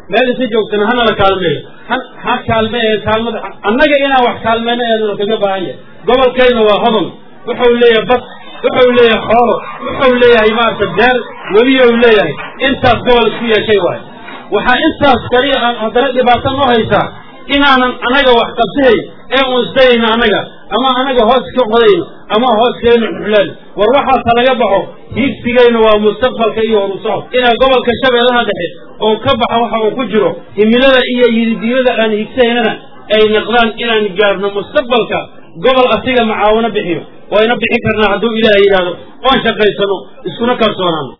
meel isa joogsana hanala kaalmeeyo ha kaalmeeye kaalmada annaga inaan wax kaalmeyno eedana kaga baahan yahay gobolkayna waa hodon wuxuu leeyahay bad wuxuu leeyahay xoolo wuxuu leeyahay maarata beer weliyu leeyahay intaas gobol isku yeeshay waayo waxaa intaas kaliya haddana dhibaato noo haysaa inaanan anaga wax qabsahayn ee unsdayayno annaga ama anaga hoos ka qodayno ama hoos keeno xuxleen war waxaasa laga baxo hiigsigayna waa mustaqbalka iyo horu socod inaa gobolka shabeellaha dhexe oo ka baxa waxa uu ku jiro himilada iyo yididiilada aan hiigsahaynana ay naqdaan inaan gaarno mustaqbalka gobol asiga macaawino bixiyo wayna bixin karnaa hadduu ilaahay yidhaahdo oon shaqaysano iskuna kalsoonaano